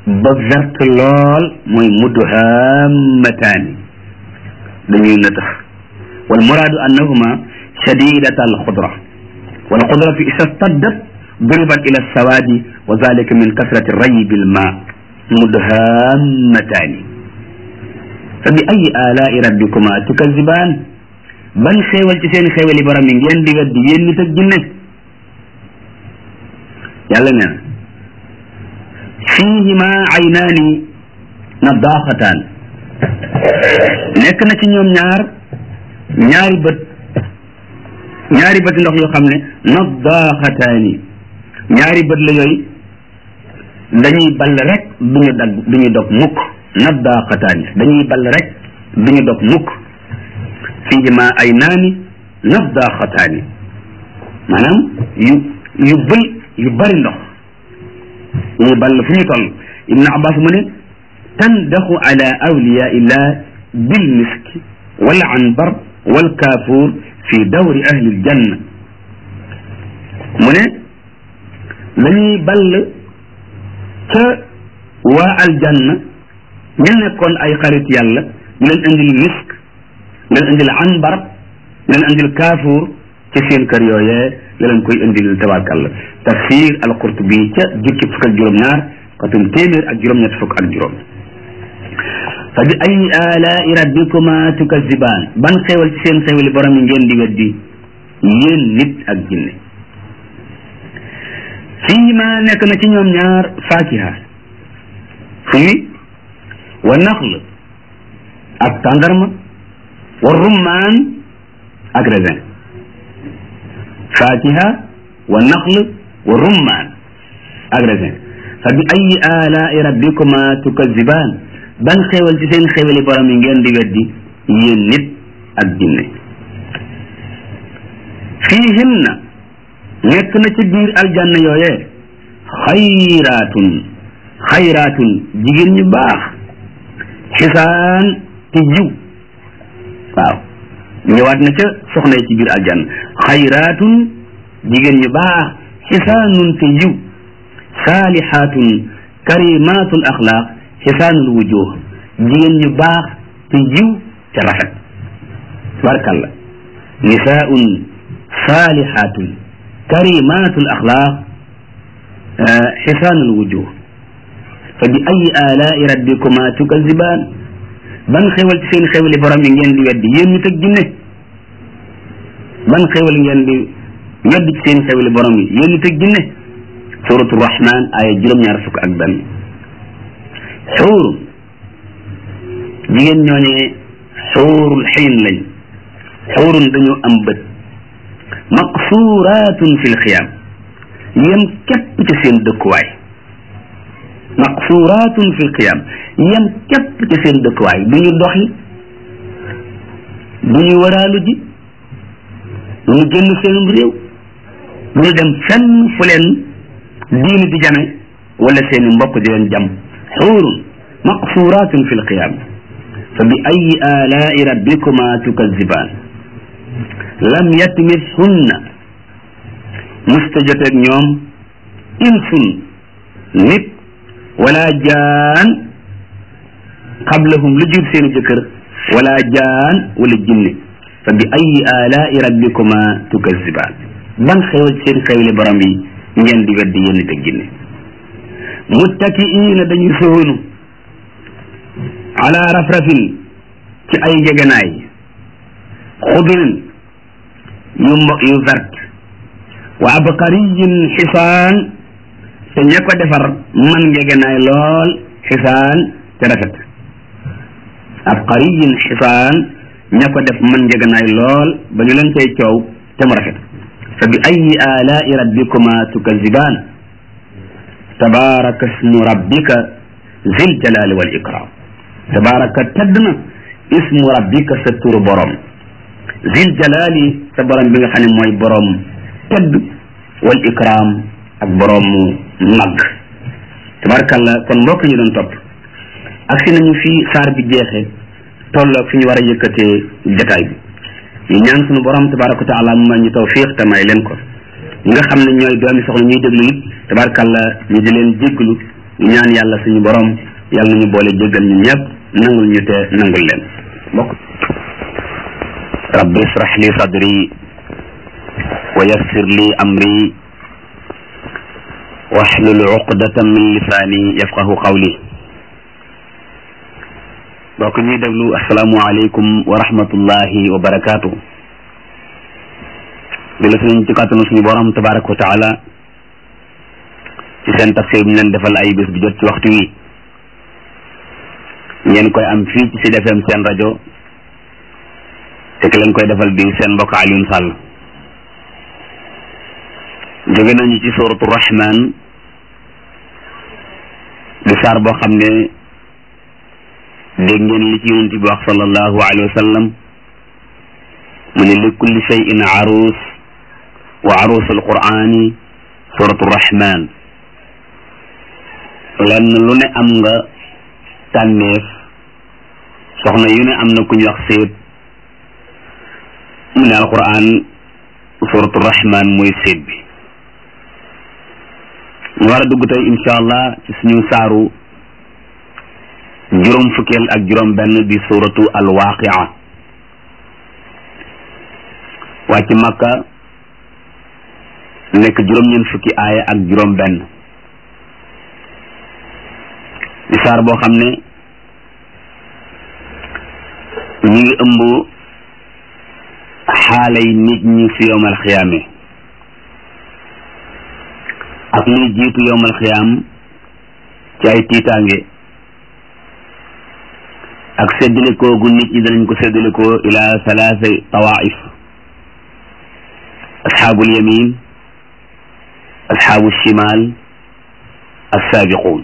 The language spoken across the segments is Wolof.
ba verte lool mooy mudhammataani dañuy nëtëx wal muraadu annahuma shadidata al xudra wal xudratu isa staddat duribat ila sawaadi wa zalika min kasrati rayi bil ma mudhammataani fa bi ayi alaai rabbikuma tukazibaan ban xéewal ci seen xéewali borom yi ngeen di weddi yéen nit ak jinne yàlla nee na fiihima aynaani nadaaxataan nekk na ci ñoom ñaar ñaari bët ñaari bët ndox yoo xam ne nadaaxataani ñaari bët la yooyu dañuy ball rek duñu dagg duñu dog mukk nadaaxataani dañuy ball rek duñu dog mukk fiihima aynaani nadaaxataani maanaam yu yu bël yu bari ndox ñuy ball fu ñu toll ibnu abbas mu ne tandaxu ala awliya illah bil miski wal anbar wal kaafuur fi dawri ahli ljanna mu ne dañuy ball ca waa aljanna ñu nekkoon ay xarit yàlla ñu leen indil misk ñu leen indil anbar ñu leen indil kaafuur ci seen kër yooyee la leen koy indil tabarkàlla tafsir al-Qurtubi ca jukki fukk ak juróom-ñaar xatum téeméer ak juróom-ñett fukk ak juróom fa bi ay alaai rabbikuma tukazibaan ban xéewal ci seen xéewali borom yi ngeen di weddi yéen nit ak jinne fii ma nekk na ci ñoom ñaar faakiha fii wa naxl ak tàndarma wa rummaan ak raisin faakiha wa naxl wa rummaan ak raisin fa bi ayi alaai rabbikuma tukazibaan ban xéewal ci seen xéewali borom yi ngeen di weddi yéen nit ak jinne fiihinna nekk na ci biir aljanna yooyee xayraatun xayraatun jigéen ñu baax xisaan te jiw waaw ñëwaat na ca soxna yi ci biir aljanna xayraatun jigéen ñu baax xisaanun te jiw saalihaatun karimaatul axlaaq xisaanul wujuh jigéen ñu baax te jiw te rafet tabarkalla nisaaun saalihaatun karimaatul axlaaq xisaanul wujuh fa bi ayi alaai rabbikuma tukazibaan ban xewal ci seen xewali borom yi ngeen di weddi yéen nit ak jinne ban xewal ngeen di weddi ci seen xewali borom yi yéen nit ak jinne suratu rahman aya juróom-ñaar fukk ak benn xuurun jigéen ñooñee xuurul xiin lañ xuurun dañoo am bët maqsuuraatun fi lxiyaam yem képp ci seen dëkkuwaay maqsuuraatun fi lqiyaam yem képp ci seen dëkkuwaay du ñu doxi du ñu waraalu ji du ñu génn seenum réew du ñu dem fenn fu leen diini di jame wala seeni mbokk di leen jam xuurun maqsuuraatun fi lqiyaam fa bi ayi alaai rabbikuma tukazibaan lam yatmishunna musta joteeg ñoom insun nit wala jaan qablahum lu jur seeni jëkkër wala jaan wala jinne fa bi ayi alaai rabbikuma tukazibaan ban xewal seen xewli borom yi ngeen di weddi yéen nit ak jinne muttakiina dañu soonu ala rafrafin ci ay ngegenaay xudrin yu mbo yu vert wa abqariyin xisaan te ña ko defar man ngegenaay lool xisaan te rafet abqariyin xisaan ña ko def man ngegenaay lool ba ñu leen cay coow te mu rafet fa bi ayi alaai rabbikuma tukazibaan tabaraka ismu rabbika zil jalali wal ikram tabaraka tedd na ismu rabbika sa turu borom zil jalali sa borom bi nga xam ne mooy borom tedd wal ikram ak borom mag tabarakallah kon mbokk ñu doon topp ak si nañu fi saar bi jeexee tolloog fi ñu war a yëkkatee jataay bi ñu ñaan suñu borom tabaraka wa taala mu may ñu tawfiq te may leen ko ñi nga xam ne ñooy doomi soxla ñuy déglu it tabarakallah ñu di leen jégglu ñaan yàlla suñu borom yàlla nañu boole jéggal ñun ñëpp nangul ñu te nangul leen bokk rabbi israh li sadri wa yassir li amri wahlul uqdatan min lisaani yafqahu qawli bokk ñuy déglu asalaamualeykum wa rahmatullahi wa barakaatu di la suñ ci kàttanu suñu borom tabaraka wa taala ci seen tafsir bi ñu leen defal ay bés bu jot ci waxtu wi ngeen koy am fii ci Sud FM seen rajo te ki leen koy defal di seen mbokk Alioune Sall jóge nañu ci suratu rahman di saar boo xam ne dégg ngeen li ci yonent bi wax sallallahu alayhi wa sallam mu ne li kulli shay'in arus wa arus alqurani suratu rahman lenn lu ne am nga tànneef soxna yu ne am na ku ñu wax séet mu ne alquran suratu rahman mooy séet bi ñu war a dugg tey incha allah ci suñu saaru juróom fukkeel ak juróom benn di suratu alwaqia wàcc makka nekk juróom ñeent fukki aaya ak juróom benn di saar boo xam ne ñi ngi ëmb xaalay nit ñi fi yowmal xiyaame ak liy jiitu yowmal xiyaam ci ay tiitaange ak séddalikoo gu nit ñi danañ ko séddalikoo ila salaasa tawaif asxaabul yamin asxaabu shimal assaabiquun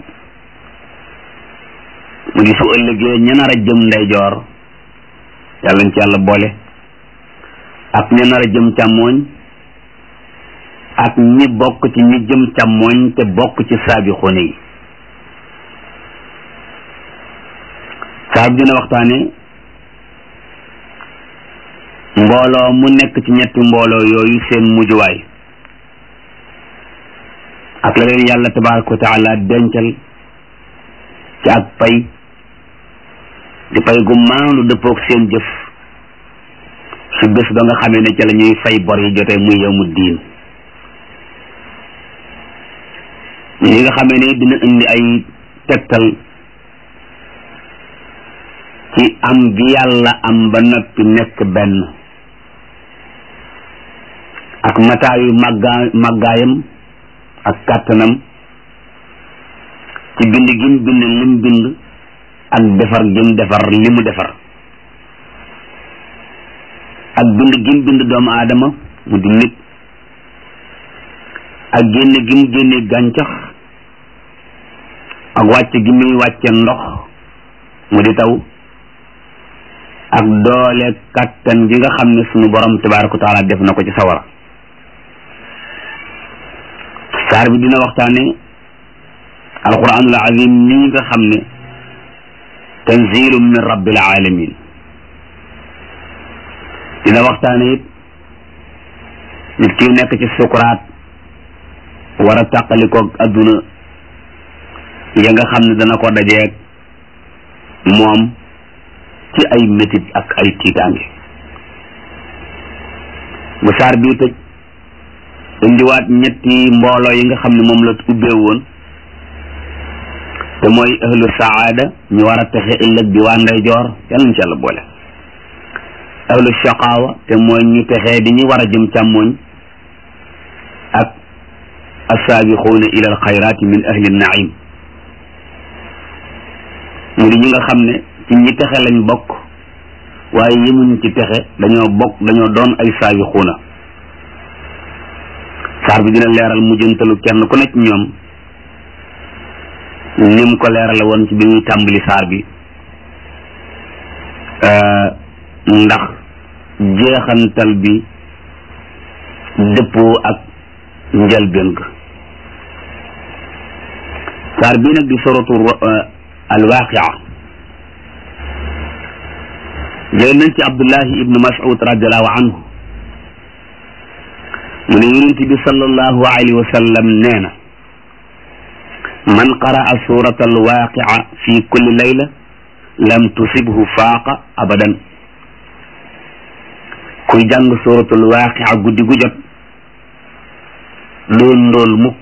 mu di su ëllëgee ña nar a jëm ndeyjoor yàlla nañ ci yàlla boole ak ña nar a jëm càmmooñ ak ñi bokk ci ñi jëm càmmooñ te bokk ci saabixoone yi saab dina waxtaane mbooloo mu nekk ci ñetti mbooloo yooyu seen mujjuwaay ak la leen yàlla tabaraka wa taala dencal ci ak pay di pay gu maandu dëppook seen jëf su bés ba nga xamee ne ca la ñuy fay bor yi jotee muy yawmu diin ñi nga xamee ne dina indi ay tegtal ci am gi yàlla am ba noppi nekk benn ak mataayu màggaa màggaayam ak kàttanam ci bind gim bind lim bind ak defar gim defar li mu defar ak bind gim bind doomu aadama mu di nit ak génne gi mu génne gàncax ak wàcc gi muy wàcce ndox mu di taw ak doole kattan gi nga xam ne sunu borom tabaraka wa taala def na ko ci sawara saar bi dina waxtaane alquranul azim nii nga xam ne tanzilu min rabbil alamin dina waxtaane it nit ki nekk ci sukuraat war a tàqalikoog adduna ya nga xam ne dana ko dajeeg moom ci ay métit ak ay tiitaange bu saar bii tëj indiwaat ñetti mbooloo yi nga xam ne moom la ubbee woon te mooy ahlu saada ñu war a texe ëllëg di waa ndeyjoor yàlla nañ ci yàlla boole ahlu shaqaawa te mooy ñu texee di ñu war a jëm càmmooñ ak assaabiquuna ila alxayraati min ahli naim mu di ñi nga xam ne ci ñi texe lañ bokk waaye yemuñ ci texe dañoo bokk dañoo doon ay saabiquuna saar bi dina leeral mujjantalu kenn ku nekk ñoom ni mu ko leerale woon ci bi muy tàmbali saar bi ndax jeexantal bi dëppoo ak njëlbéen ga saar bii nag di soratu alwaqia jël nañ ci abdullahi ibnu mas'ud radiallahu anhu mu ne yonent bi sallallahu alayhi wa sallam nee na man qaraa surata alwaqia fi kulli layla lam tusibhu faaqa abadan kuy jàng suratul waaqia guddi gu jot doon ndool mukk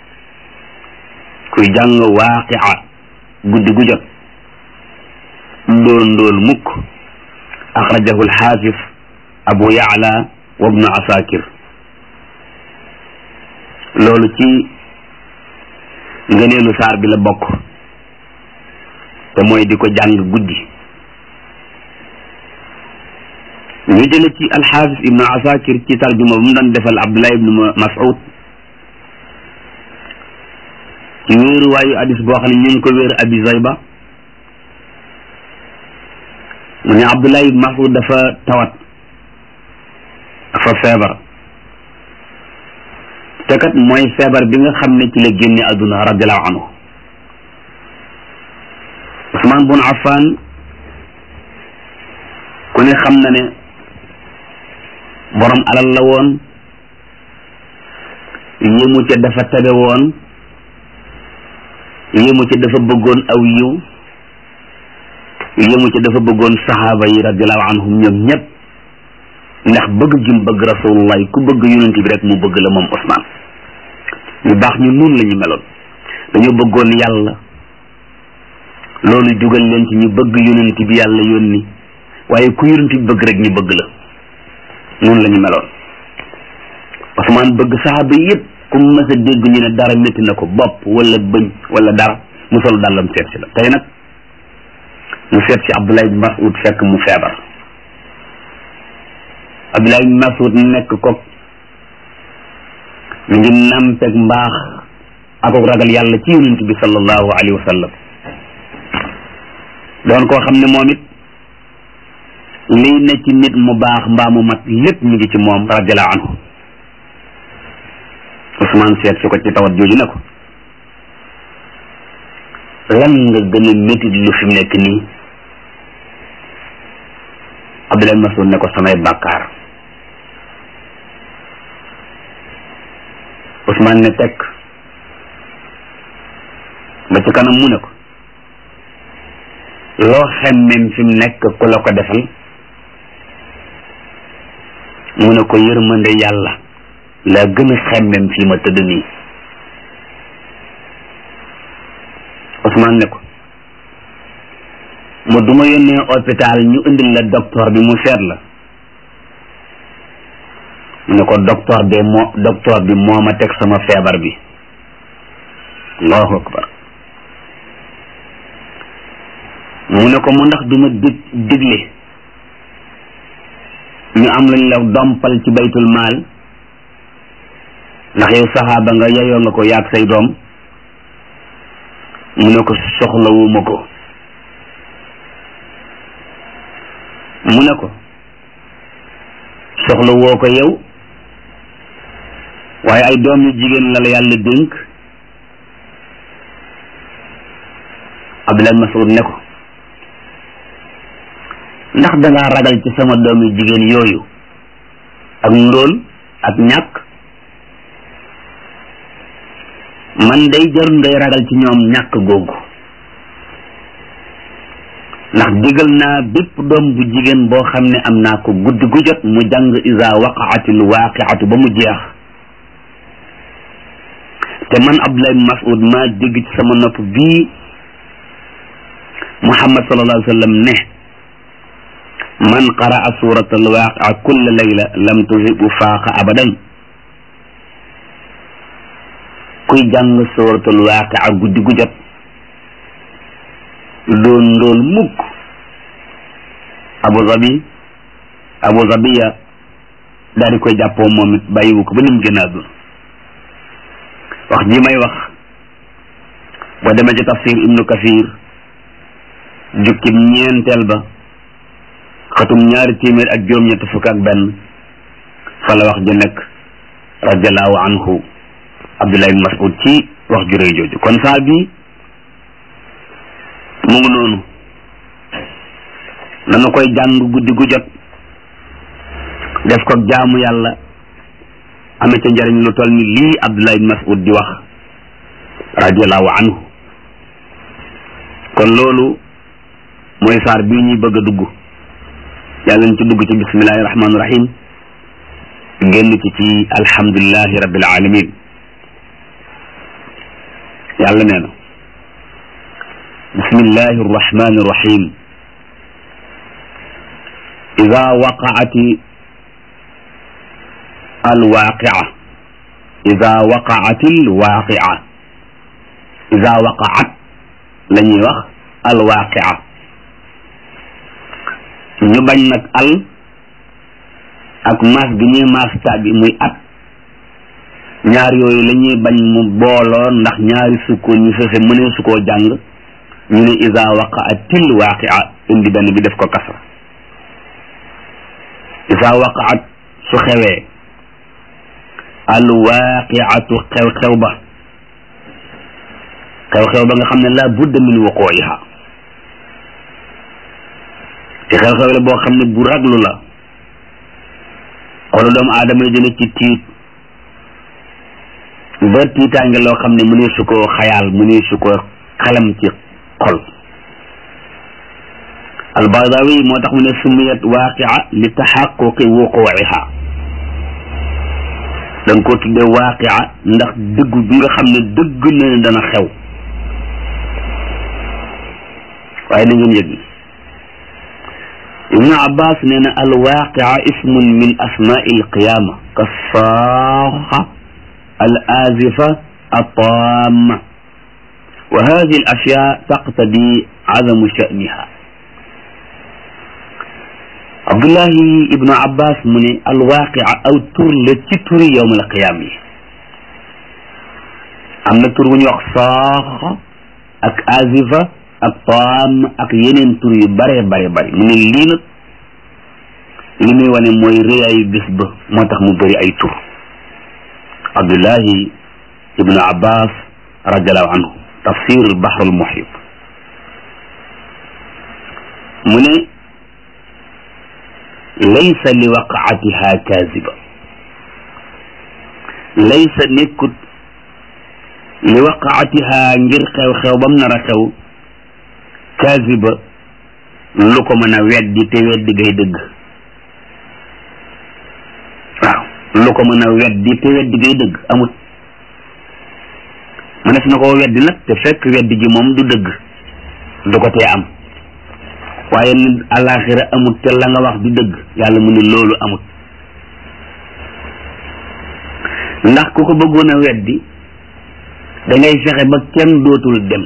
kuy jàng waaqia guddi gu jot doon ndool mukk axrajahu alxaafis abu yaala wa ibnu asakir loolu ci ngëneelu saar bi la bokk te mooy di ko jàng guddi ñu jële ci alxaafis ibnu asakir ci tarjuma bu mu doon defal abdullah ibnu mas'ud ci wéeruwaayu hadis boo xam ne ñu ngi ko wéeru abi zayba mu ne abdullah ibnu mas'ud dafa tawat dafa feebar te kat mooy feebar bi nga xam ne ci la génne àdduna radiallahu anhu Usmaan bun Affan ku ne xam na ne borom alal la woon yéemu ca dafa tabe woon yéemu ca dafa bëggoon aw yiw yéemu ca dafa bëggoon saxaaba yi radiallahu anhum ñoom ñëpp ndax bëgg gim bëgg rasulullah ku bëgg yonent bi rek mu bëgg la moom Usmaan ñu baax ñu nun la ñu meloon dañoo bëggoon yàlla loolu dugal leen ci ñu bëgg yonent bi yàlla yónni waaye ku yonent bi bëgg rek ñu bëgg la noonu la ñu meloon Usmaan bëgg saxaaba yépp ku mës a dégg ñu ne dara métti na ko bopp wala bëñ wala dara mu sol dàllam seet si la tey nag mu seet si Abdullah ibn Mas'ud fekk mu feebar Abdullah ibn Mas'ud nekk ko mi ngi nampeg mbaax ak ragal yàlla ci yonent bi sallallahu alayhi wa sallam doon koo xam ne moom it liy ne ci nit mu baax mbaa mu mat lépp mi ngi ci moom radiallahu anhu Ousmane seet si ko ci tawat jooju ne ko lan nga gën a métit lu fi mu nekk nii Abdullah Mas'ud ne ko samay bàkkaar Ousmane ne tekk ba ci kanam mu ne ko loo xemmem fi mu nekk ku la ko defal mu ne ko yërmande yàlla laa gën a xemmem fii ma tëdd nii Ousmane ne ko mu duma yónnee hôpital ñu indil la docteur bi mu seet la mu ne ko docteur bi moo docteur bi moo ma teg sama feebar bi allahu akbar mu ne ko mu ndax duma dig digle ñu am lañ la dompal ci baytul maal ndax yow saxaaba nga yeyoo nga ko yaag say doom mu ne ko soxlawuma ko mu ne ko soxla woo ko yow waaye ay doom yu jigéen la la yàlla dénk Abdullah Mas'ud ne ko ndax dangaa ragal ci sama doom yu jigéen yooyu ak ndóol ak ñàkk man day jarul ngay ragal ci ñoom ñàkk googu ndax digal naa bépp doom bu jigéen boo xam ne am naa ko guddi gu jot mu jàng iza waqaatil waaqiatu ba mu jeex te man Abdullah ibn Mas'ud maa dégg ci sama nopp bii Muhammad sallallahu alayhi wa sallam ne man qaraa surata alwaqia kulla layla lam tusibu faaqa abadan kuy jàng surata alwaqia guddi gu jot doon ndool mukk abu zabi abu zabiya daal di koy jàppoo moom it bàyyiwu ko ba nim gën a àdduna wax ji may wax boo demee ci tafsir ibnu kasir jukkib ñeenteel ba xatum ñaari téeméer ak juróom-ñett fukk ak benn fa la wax ji nekk radiallahu anhu abdullah ibn mas'ud ci wax ju réy jooju kon saa bi mu ngi noonu nanu koy jàng guddi gu jot def ko jaamu yàlla ame ca njariñ lu toll ni lii abdullah ibn mas'ud di wax radiallahu anhu kon loolu mooy saar bii ñuy bëgg a dugg yàlla ñu ci dugg ci bismillahi rahmaani rahim génn ci ci alhamdulilahi rabbil alamin yàlla nee na bismillahi arrahmani irrahim ida waqaati alwaqia ida waqaati alwaqia ida waqaat la ñuy wax alwaqia ñu bañ nag al ak maas gi ñuy maas taa bi muy at ñaar yooyu la ñuy bañ mu booloo ndax ñaari sukkoon ñu sose mënee su koo jàng ñu ne isa waqaatil waaqia indi benn bi def ko kasra isa waqaat su xewee al waaqiatu xew-xew ba xew-xew ba nga xam ne la budda min wuquiha te xew-xew la boo xam ne bu raglu la xolu doomu aadama yi dina ci tiit ba tiitaange loo xam ne mu ne su ko xayaal mu ne su ko xalam ci xol albadawi moo tax mu ne sumiyat waaqia li taxaquqi wuquiha da nga ko tuddee waaqia ndax dëgg bi nga xam ne dëgg na ne dana xew waaye na ngeen yëg ibnu abbas nee na alwaqia ismun min asmaai alqiyama ka saaxa al azifa الطامة وهذه الأشياء تقتضي عدم شأنها عبد الله ابن عباس من الواقع أو تر لتتر يوم القيامة أما تر ونيوخ صاخ أك آزفة أك طام أك ينين تر يبري بري بري من اللين لمي wane mooy rëyaayu bis ba moo tax mu bëri ay tur Abdullahi ibnu abbas radiallahu anhu tafsir albahr almuhit mu ne laysa li waqaatiha kaziba laysa nekkut li waqaatiha ngir xew-xew bam nar a xew kaziba lu ko mën a weddi te weddi gay dëgg waaw lu ko mën a weddi te weddi gay dëgg amut mënees na koo weddi nag te fekk weddi gi moom du dëgg du ko tee am waaye nit alaxira amut te la nga wax du dëgg yàlla mu ne loolu amut ndax ku ko bëggoon a weddi da ngay fexe ba kenn dootul dem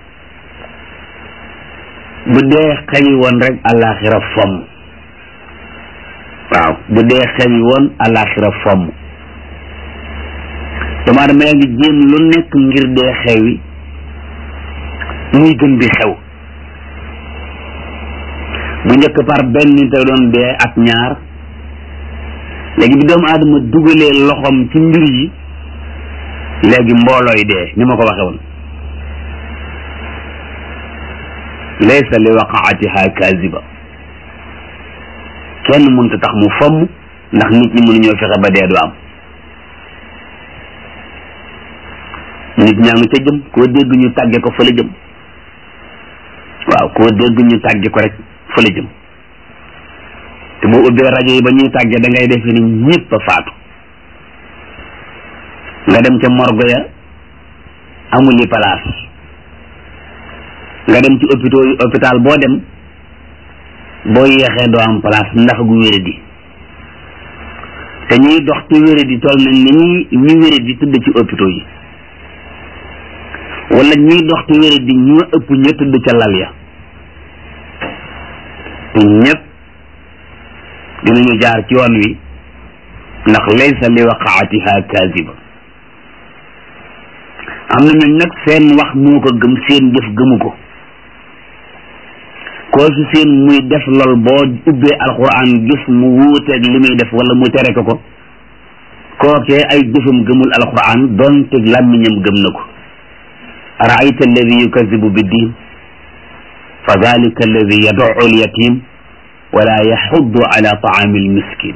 bu dee xewi woon rek alaxira fomm waaw bu dee xewi woon alaxira fomm dama dama yaa ngi jéem lu nekk ngir dee xewi muy gën di xew bu njëkk par benn nit a doon dee ak ñaar léegi bi doomu aadama dugalee loxoom ci mbir yi léegi mboolooy dee ni ma ko waxe woon laysa li waqaatiha kaziba kenn mënta tax mu fomm ndax nit ñi mënuñoo fexe ba dee du am nit ñaa ngi ca jëm koo dégg ñu tàgge ko fa la jëm waaw koo dégg ñu tàgge ko rek fa la jëm te boo ubbee rajo yi ba ñuy tàgge da ngay defe ni ñëpp a faatu nga dem ca morgue ya amul yi place nga dem ci hôpital hôpital boo dem boo yeexee doo am place ndax gu wéradi te ñuy dox ci wéradi toll nañ ni ñuy ñi wéradi tëdd ci hôpitaux yi wala ñuy dox ci wéradi ñoo ëpp ña tëdd ca lal ya te ñëpp dinañu jaar ci yoon wi ndax laysa li waqaatiha kaziba am na ñooñ nag seen wax moo ko gëm seen jëf gëmu ko koo fi seen muy def lool boo ubbee alquran gis mu wuuteeg li muy def wala mu tere ko ko kookee ay jëfam gëmul alquran donte làmmiñam gëm na ko araayta alladi yukazibu biddin fa dalika alladi yaduu alyatim wala yaxuddu ala taami almiskin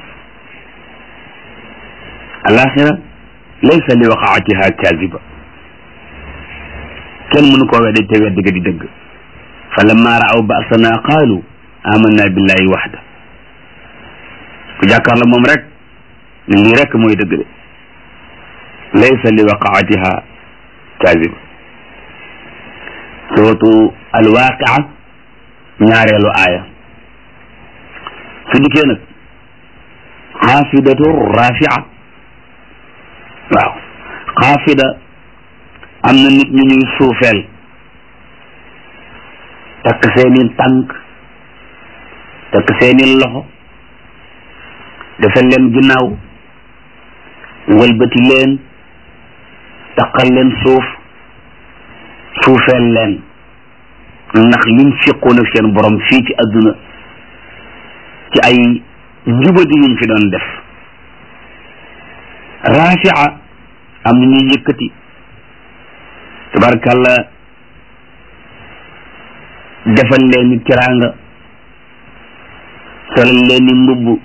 alaxira laysa li waqaatiha kaziba kenn mënu koo weddi te weddi ga di dëgg fa lamma raaw basana qaalu amanna billahi waxda ku jàkkaar la moom rek ne lii rek mooy dëgg de laysa li waqaatiha kaazib suratu alwaqia ñaareelu aaya su dikkee nag xaafidatu rafia waaw xaafida am na nit ñu ñuy suufeel takk seeni tànk takk seeni loxo defal leen ginnaaw wëlbati leen taqal leen suuf suufeel leen ndax liñ fiqoon ak seen borom fii ci àdduna ci ay njubadi yuñ fi doon def rafia am na ñuy yëkkati tabarkàlla defal leen ni tiraanga solal leen ni mbubb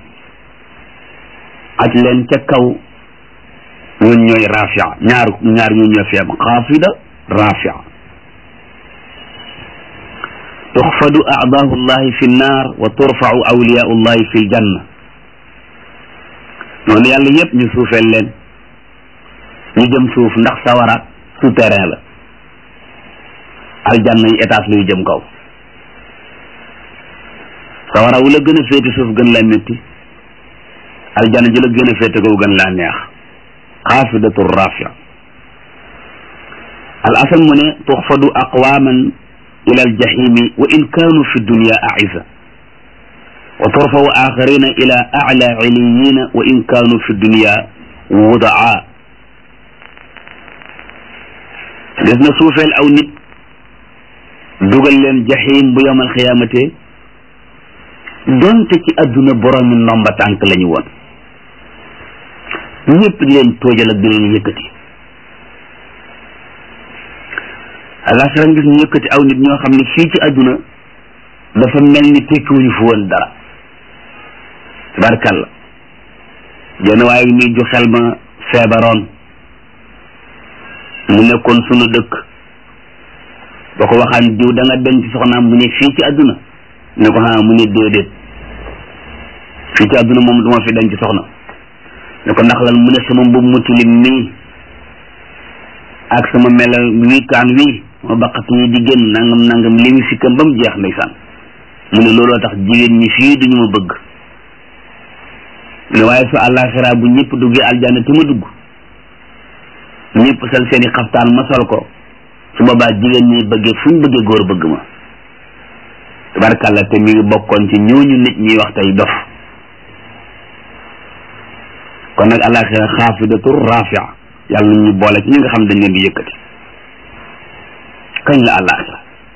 aj leen ca kaw ñun ñooy rafia ñaar ñaar ñoo ñoo fi am xaafida rafia tuxfadu aadaahu llahi fi nnaar wa turfau awliyaau llahi fi ljanna noonu yàlla yépp ñu suufeel leen ñu jëm suuf ndax sawara souterrain la aljanna yi étage la yu jëm kaw sawara wu la gën a féete suuf gën la métti aljanna ji la gën a féete kaw gën laa neex xaafidatu rafia al asal mu ne tuxfadu aqwaman ila aljahimi wa in kanu fi dunya aiza wa turfawu axarina ila ala iliyina wa in kanu fi dunya wudaa des na suufeel aw nit dugal leen jahim bu yowmal xiyaamate donte ci adduna boroomi ndomba tànk la ñu woon ñëpp di leen toojal ak di leen yëkkati alaxira ngis ñu yëkkati aw nit ñoo xam ne fii ci adduna dafa mel ni tekkiwuñu fi woon dara tabarkàlla jenn waaye nii ju xel ma feebaroon mu nekkoon sunu dëkk ba ko waxaan diw da nga denc soxnaam mu ne fii ci adduna ne ko xanaa mu ne déedéet fii ci adduna moom duma fi denc soxna ne ko ndax lan mu ne sama mbubb mu tilim nii ak sama melal wiikaan wii ma baqat yi di génn nangam nangam li mu sikkam ba mu jeex ndeysaan mu ne looloo tax jigéen ñi fii duñu ma bëgg ne waaye su àllaaxira bu ñëpp duggee aljanna te ma dugg ñëpp sal seeni xaftaan ma sol ko su boobaa jigéen ñi bëggee fu ñu bëggee góor bëgg ma tabarkàlla te mi ngi bokkoon ci ñooñu nit ñi wax tey dof kon nag àllaaxira xaafidatu rafia yàlla nañ ñu boole ci ñi nga xam dañ leen di yëkkati kañ la àllaaxira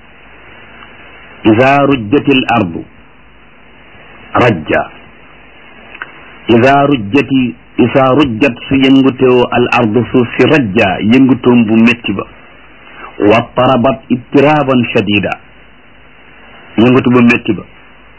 ida rujjati l ardu rajja ida rujjati isa rujjat su yëngutewoo al ardu suuf si rajja yëngutoom bu métti ba wa tarabat ittiraban shadida yëngutu bu métti ba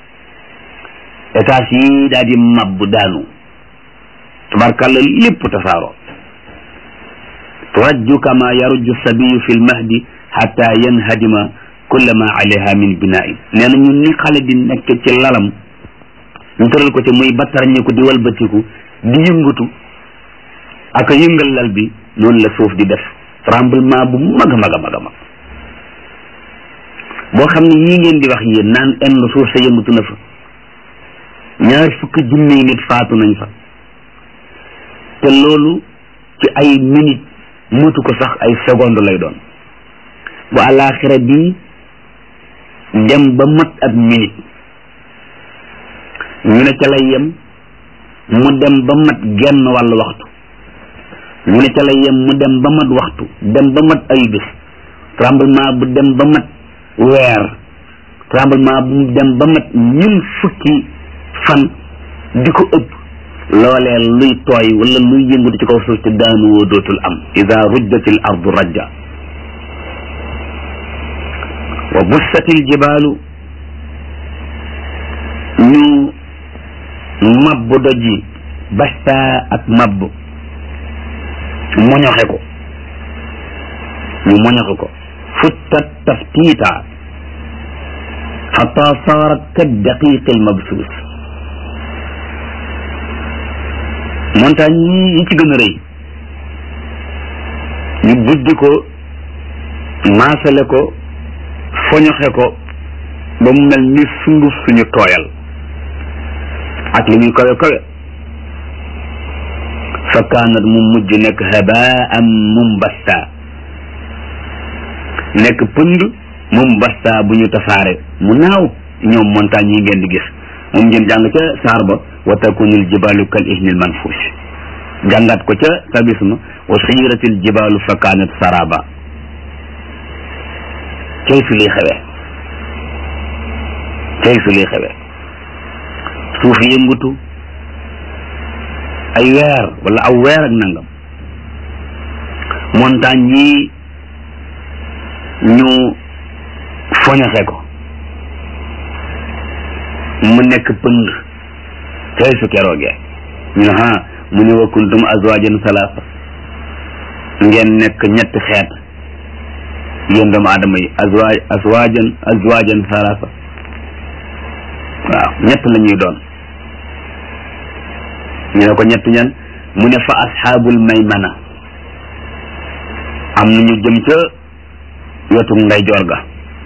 étage yi daal di mabbu daanu tabarkàlla lépp tasaaroo turajju kama yarujju sabiyu fi lmahdi xata yanhadima kulla ma alayha min binain nee na ñun ni xale di nekk ci lalam ñu tëral ko ci muy battarañi ko di walbatiku di yëngatu ak yëngal lal bi noonu la suuf di def tremblement bu mag a mag a mag a mag boo xam ne yii ngeen di wax yéen naan enn suuf sa yëngatu na fa ñaar fukki junni nit faatu nañ fa te loolu ci ay minute mutu ko sax ay seconde lay doon bu àllaaxira bi dem ba mat ab minute ñu ne ca lay yem mu dem ba mat genn wàllu waxtu ñu ne ca lay yem mu dem ba mat waxtu dem ba mat ay bés tremblement bu dem ba mat weer tremblement bu dem ba mat ñun fukki fan di ko ëpp loolee luy tooy wala luy yëngatu ci kaw suuf te daanu woo dootul am ida rujjatil ardu rajja wa bussatil jibaalu ñu mabb doj yi basta ak mabb moñoxe ko ñu moñoxe ko futtat taftiita xata saarat ka daqiqi almabsuus montagne yi yi ci gën a rëy ñu buddi ko maasale ko foñoxe ko ba mu mel ni sunguf suñu tooyal ak li muy kawe kawe fa kaanat mu mujj nekk habaan mumbasta nekk pënd mumbasta bu ñu tasaare mu naaw ñoom montagne yi ngeen di gis moom ngeen jàng ca saar ba wa takunul jibalu kal ihnil manfush jàngat ko ca sabisma wa suyiratil jibalu fa kaanat saraba cay fi liy xewe cay fi liy xewe suuf yëngutu ay weer wala aw weer ak nangam montagne yi ñu foñaxe ko mu nekk pënd tey su keroogee ñu ne ha mu ne wa kuntum azwajan salaasa ngeen nekk ñetti xeet yéen doomu aadama yi azwaaj azwajan azwajan salaasa waaw ñett la ñuy doon ñu ne ko ñett ñan mu ne fa asxaabul maymana am na ñu jëm ca wetu ndeyjoor ga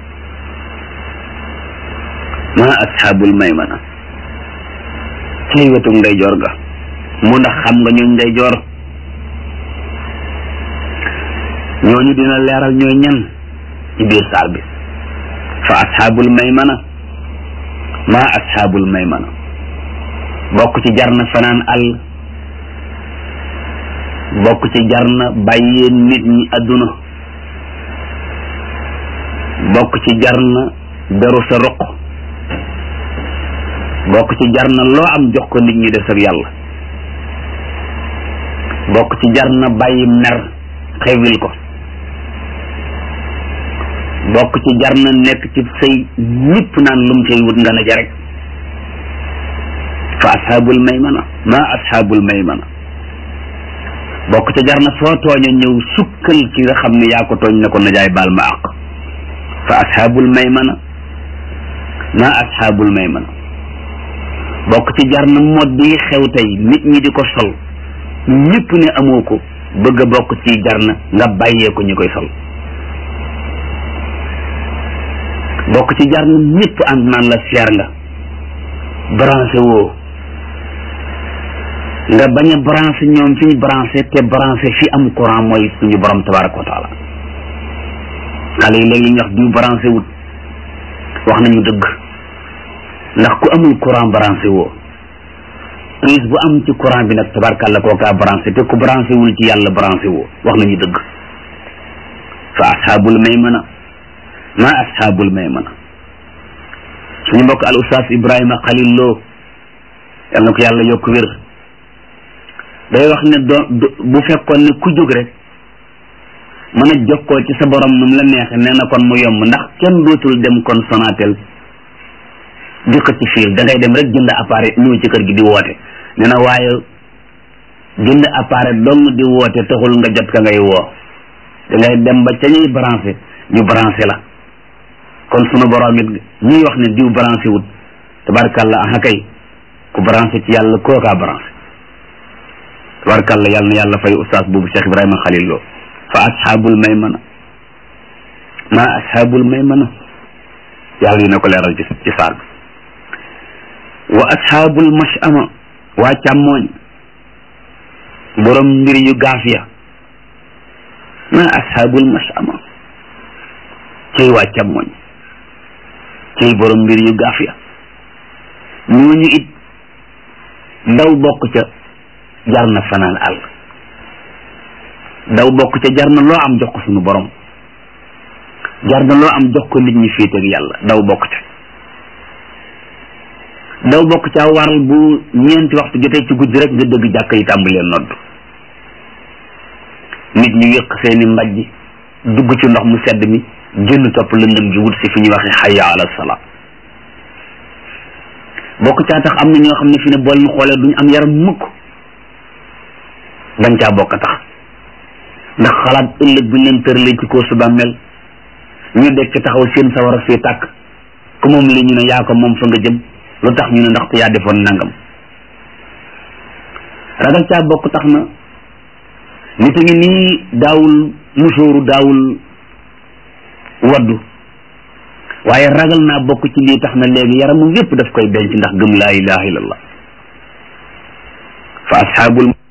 ma asxaabul maymana cay wetu ndeyjoor ga mu ndax xam nga ñooñ ndeyjoor ñooñu dina leeral ñooy ñan ci biir saar bi fa asxaabul maymana ma asxaabul maymana bokk ci jar na fanaan àll bokk ci jar na bàyyee nit ñi adduna bokk ci jar na beru sa roq bokk ci jar na loo am jox ko nit ñi des ak yàlla bokk ci jar na bàyyi mer xewil ko bokk ci jar na nekk ci say ñëpp naan lum cay wut nga na ja rek fa ashaabul maymana ma ashaabul maymana bokk ca jar na foo tooña ñëw sukkal ci nga xam ne yaa ko tooñ ne ko najaay baal ma àq fa ashaabul maymana ma ashaabul maymana bokk ci jar na mod yi xew tey nit ñi di ko sol ñëpp ne amoo ko bëgg a bokk ci jar na nga bàyyee ko ñu koy sol bokk ci jar na ñëpp ànd naan la seer nga branché woo nga bañ a branché ñoom fi ñu branché te branché fi am courant mooy suñu borom tabaraka wa taala xale yi léegi ñu wax diw branché wut wax nañu dëgg ndax ku amul courant branché woo prise bu am ci courant bi nag tabarakàlla kookaa branché te ku branché wul ci yàlla branché woo wax nañu dëgg fa ashaabul maymana ma ashaabul maymana suñu mbokk al ustaas ibrahima xalil loo yal na ko yàlla yokk wér day wax ne doo bu fekkoon ne ku jóg rek mën a jokkoo ci sa borom nu mu la neexe nee na kon mu yomb ndax kenn dootul dem kon Sonatel di ko ci fiil da ngay dem rek jënd appareil ñëw ci kër gi di woote nee na waaye jënd appareil dong di woote taxul nga jot ka ngay woo da ngay dem ba ca ñuy branché ñu branché la kon sunu borom it ñuy wax ne diw branché wut tabarkàlla aha kay ku branché ci yàlla kookaa branché tabarkàlla yàlla na yàlla fay ustaas boobu Cheikh Ibrahima Khalil Lo fa ashaabul maymana ma ashaabul maymana yàlla dina ko leeral ci ci saar bi wa ashaabul mashama waa càmmooñ borom mbir yu gaaf ya ma ashaabul mashama cey waa càmmooñ cey borom mbir yu gaaf ya ñooñu it ndaw bokk ca jar na fanaan àll daw bokk ca jar na loo am jox ko sunu borom jar na loo am jox ko nit ñi féete ak yàlla daw bokk ca daw bokk ca waral bu ñeenti waxtu jotee ci guddi rek nga dëgg jàkk yi tàmbalee nodd nit ñi wéq seeni mbajj dugg ci ndox mu sedd mi génn topp lëndëm gi wut si fi ñuy waxee xayya ala sala bokk caa tax am na ñoo xam ne fi ne bool ñu xoolee duñu am yaram mukk bañ caa bokk tax ndax xalaat ëllëg bu leen tëralee ci koo su bàmmeel ñu dekk taxaw seen sawara fii tàkk ku moom li ñu ne yaa ko moom fa nga jëm lu tax ñu ne ndaxte yaa defoon nangam ragal caa bokk tax na nit a ngi nii daawul musóoru daawul waddu waaye ragal naa bokk ci lii tax na léegi yaramam yépp daf koy denc ndax gëm laa ilaha illallah fa ashaabul